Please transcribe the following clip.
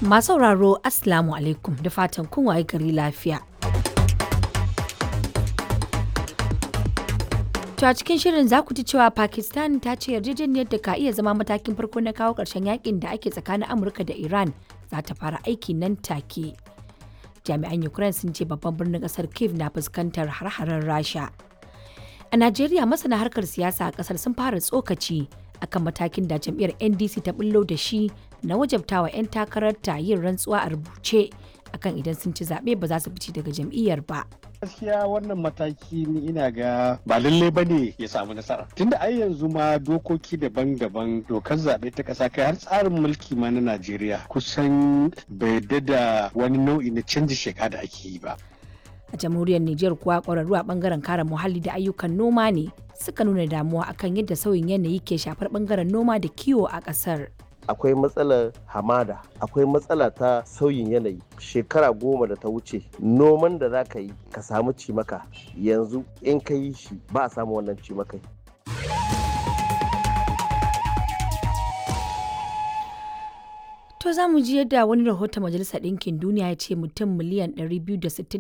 Masu sauraro Assalamu alaikum da fatan kun waye gari lafiya. To a cikin shirin za ku ji cewa Pakistan ta ce yarjejeniyar da ka iya zama matakin farko na kawo ƙarshen yakin da ake tsakanin Amurka da Iran za ta fara aiki nan take. Jami'an Ukraine sun ce babban birnin ƙasar Kiev na fuskantar har-haren Rasha. A Najeriya masana harkar siyasa a ƙasar sun fara tsokaci akan matakin da jam'iyyar NDC ta bullo da shi na wajabtawa 'yan takararta yin rantsuwa a rubuce akan idan sun ci zaɓe ba za su fice daga jam'iyyar ba. gaskiya wannan mataki ni ina ga ba lalle ba ne ya samu nasara tunda ai yanzu ma dokoki daban-daban dokar zaɓe ta ƙasa kai har tsarin mulki ma na najeriya kusan bai da wani nau'i na canji sheka da ake yi ba A jamhuriyar Nijar kuwa ƙwararru a ɓangaren kare muhalli da ayyukan noma ne suka nuna damuwa akan yadda sauyin yanayi ke shafar ɓangaren noma da kiwo a ƙasar. akwai matsalar hamada akwai matsala ta sauyin yanayi shekara goma da ta wuce noman da za ka yi ka samu cimaka yanzu in ka yi shi ba a samu wannan cimakai To za mu ji yadda wani rahoton Majalisar Ɗinkin Duniya ya ce mutum miliyan 260